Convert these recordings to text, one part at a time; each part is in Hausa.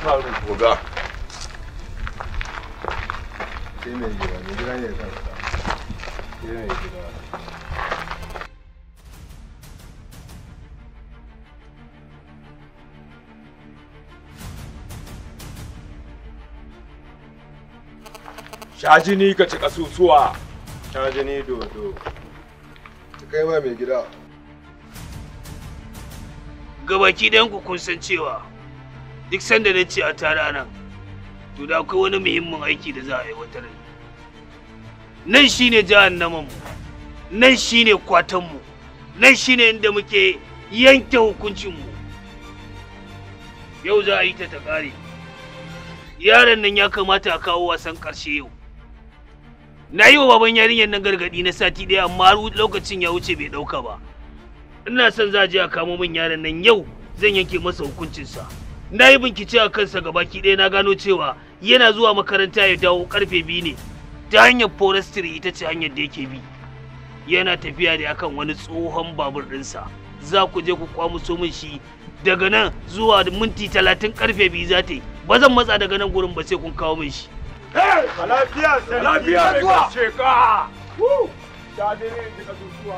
faru Oga. sai mai gida mai gida ne kansa sai mai gida Sha jini ka ci kasusuwa. ta jini dodo ta kai ma mai gida gabaki ɗayan ku kun san cewa duk sanda na ce a tare nan to da akwai wani muhimmin aiki da za a aiwatar nan shine jahannaman mu nan shine kwatan mu nan shine inda muke yanke hukuncin mu yau za a yi ta ta ƙare yaron nan ya kamata a kawo wasan ƙarshe yau na yi wa baban yarinyar nan gargaɗi na sati ɗaya amma har lokacin ya wuce bai ɗauka ba ina son za a je a kamo min yaron nan yau zan yanke masa hukuncinsa na yi bincike a kansa gabaki ɗaya na gano cewa yana zuwa makaranta ya dawo karfe biyu ne ta hanyar forestry ita ce hanyar da yake bi yana tafiya da akan wani tsohon babur ɗinsa za ku je ku kwamuso min shi daga nan zuwa minti talatin karfe biyu za ta yi ba zan matsa daga nan gurin ba sai kun kawo min shi Lafiya sai lafiya mai kashe ka. Sha jini ka ci kasusuwa.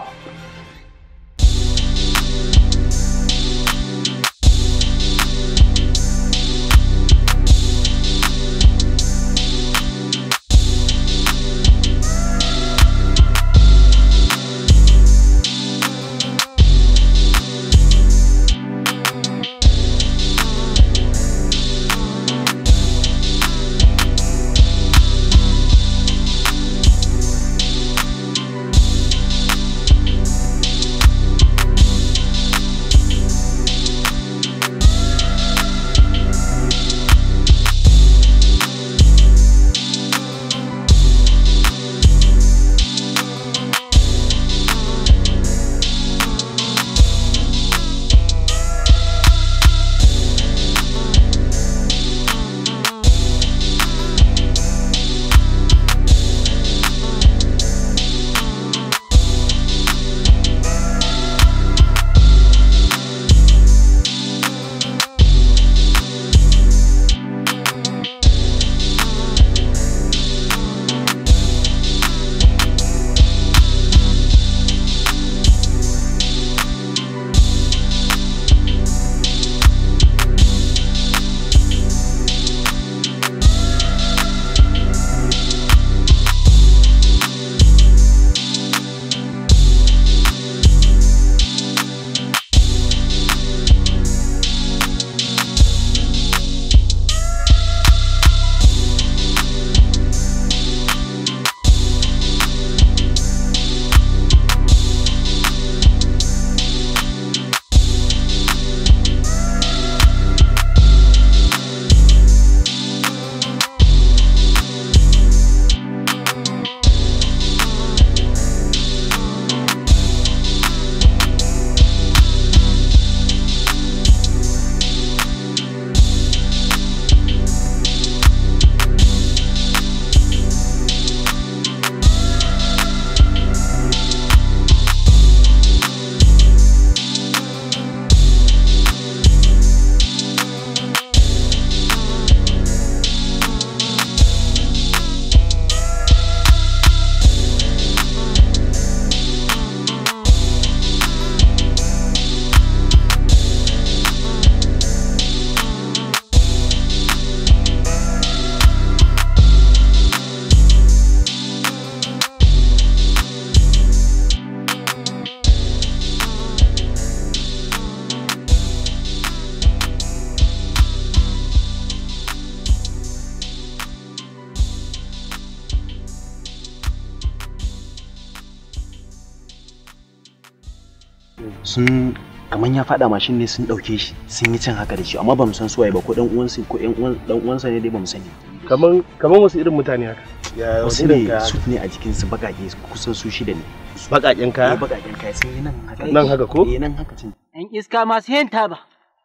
sun kamar ya faɗa mashin ne sun ɗauke shi sun yi can haka da shi amma ba mu san suwaye ba ko ɗan uwansa ko ɗan uwan ɗan uwansa ne dai ba mu sani kaman kaman wasu irin mutane haka ya wasu ne su ne a jikin su bakake kusan su shida ne baƙaƙen eh kaya bakaken kai sun yi nan haka nan haka ko eh nan haka cin ‘Yan iska masu yin taba,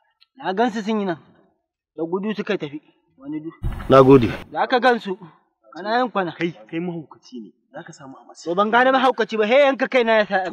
na gansu sun yi nan, da gudu suka tafi, wani du. na gode Da aka gansu, ana yin kwana. kai kai mahaukaci ne zaka samu a masu To ban gane mahaukaci ba, he yanka kai na ya sa.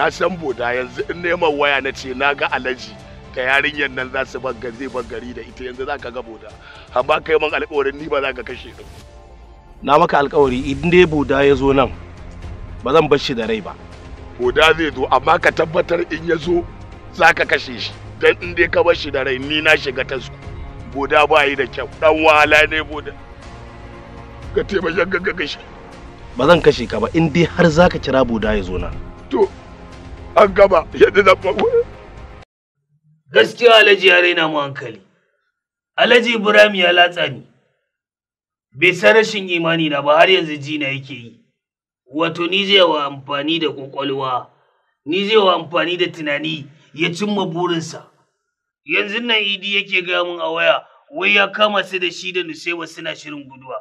na san boda yanzu in neman waya na ce na ga alaji ta yarinyar nan za su bar zai bar gari da ita yanzu za ka ga boda amma kai man alƙawarin ni ba za ka kashe ni na maka alkawari idan dai buda ya zo nan ba zan bar shi da rai ba boda zai zo amma ka tabbatar in ya zo za ka kashe shi dan in dai ka bar shi da rai ni na shiga tasku boda ba yi da kyau dan wahala ne boda ka taimaka ka ga kashe ba zan kashe ka ba in dai har zaka kira buda ya zo nan to an gaba yadda zan faɗo gaskiya alhaji ya raina mu hankali alhaji ibrahim ya latsa ni bai san rashin imani na ba har yanzu jina yake yi wato ni zai wa amfani da kwakwalwa ni zai wa amfani da tunani ya cimma burinsa yanzu nan idi yake gaya min a waya wai ya kama su da shi da nusaiba suna shirin guduwa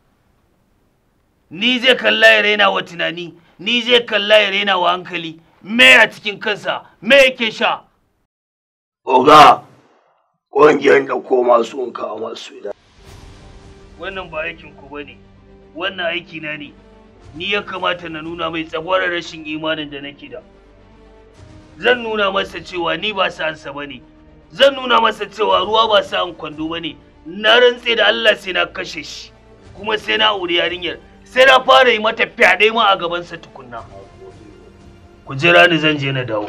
ni zai kalla ya raina wa tunani ni zai kalla ya raina wa hankali me a cikin kansa me yake sha Oga, ƙungiyar da koma sun kawo masu da. wannan ba aikin ku bane wannan aiki na ne ni ya kamata na nuna mai tsagwarar rashin imanin da nake da zan nuna masa cewa ni ba sa'ansa bane zan nuna masa cewa ruwa ba sa'an kwando bane na rantse da Allah sai na kashe shi kuma sai na aure yarinyar sai na fara yi mata fyaɗe ma a gabansa tukunna ku jira ni zan je na dawo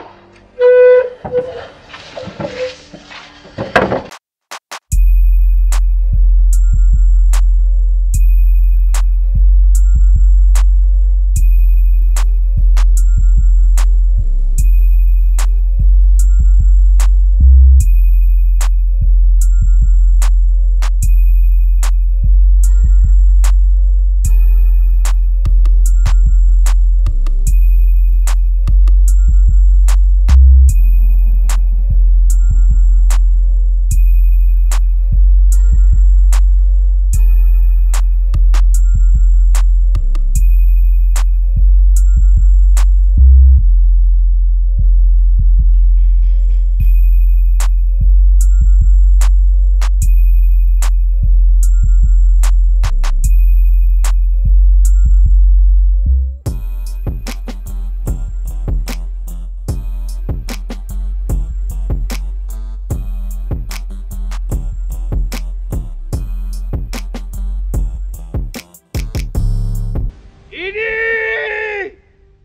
Idi!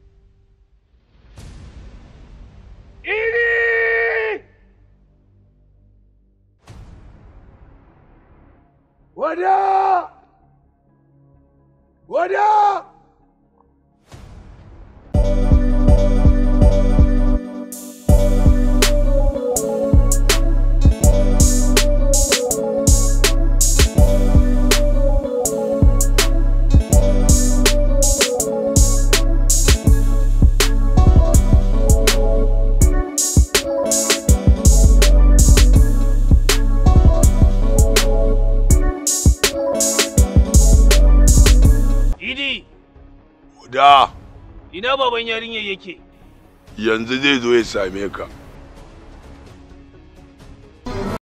Idi! Wada! Wada! Idi! Da Ina baban yarinyar yake? yanzu zai zo ya same ka.